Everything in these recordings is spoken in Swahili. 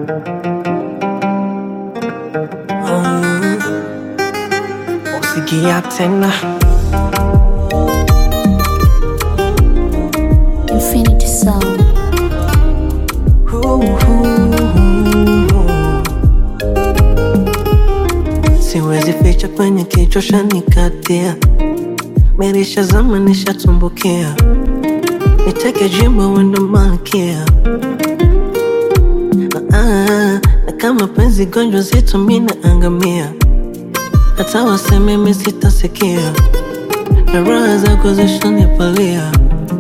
Mm. Usikia tena Infinity Sound. Siwezi ficha kwenye kichwa shanikatia, merisha zama nishatumbukia, niteke jimbo wendo malkia ah, na kama penzi gonjwa zito mina angamia, hata waseme mi sitasikia, na raha zako zishanipalia,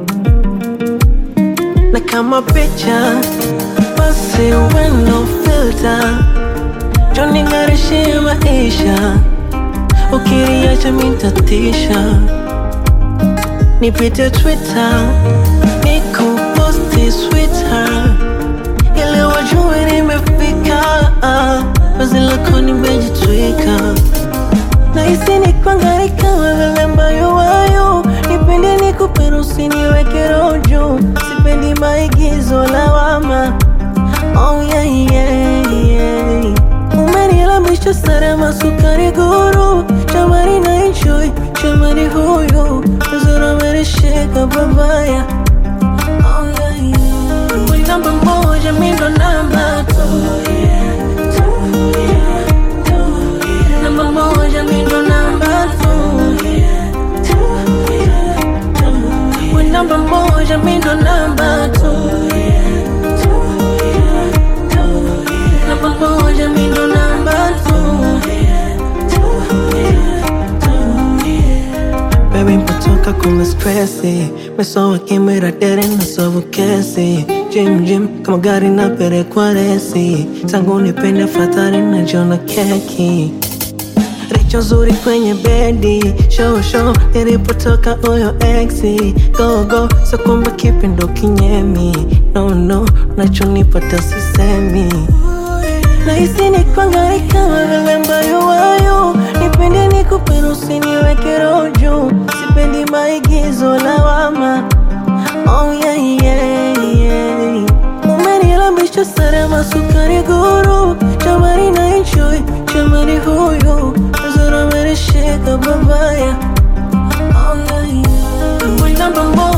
na kama picha basi wendo filter joning'arishie maisha, ukiniacha mitatisha, nipite Twitter nikuposti sweetheart, ili wajue nimefika, vazi lako nimejitwika, nahisi nikwangarika wewe ambayo wayo, nipende nikupe usiniweke rojo, sipendi maigizo lawama Oh yeah, yeah, yeah. Umenilambisha salama sukari guru Chamari na enjoy Chamari huyu Uzura umenishika babaya Oh yeah, yeah. Wewe namba moja mimi ndo namba two Namba moja mimi ndo namba two Wewe namba moja mimi ndo namba two Namba moja mimi ndo namba two Baby mpatoka kuna stressi Mesowa kimwira dere na sovu kesi Jim Jim kama gari na pere kwa resi Tangu nipende fatari na jona keki Richo zuri kwenye bedi Show show nilipotoka uyo exi Go go so kumbe kipi ndo kinyemi No no nachonipata sisemi Nahisi ni kwangaika wewe ambayo wayo Nipende nikupe usiniweke rojo Sipendi maigizo lawama Oh yeah yeah yeah Umenilambisha salama sukari guru Chamari na enjoy Chamari huyu Uzura umenishika babaya Oh yeah yeah Wewe namba moja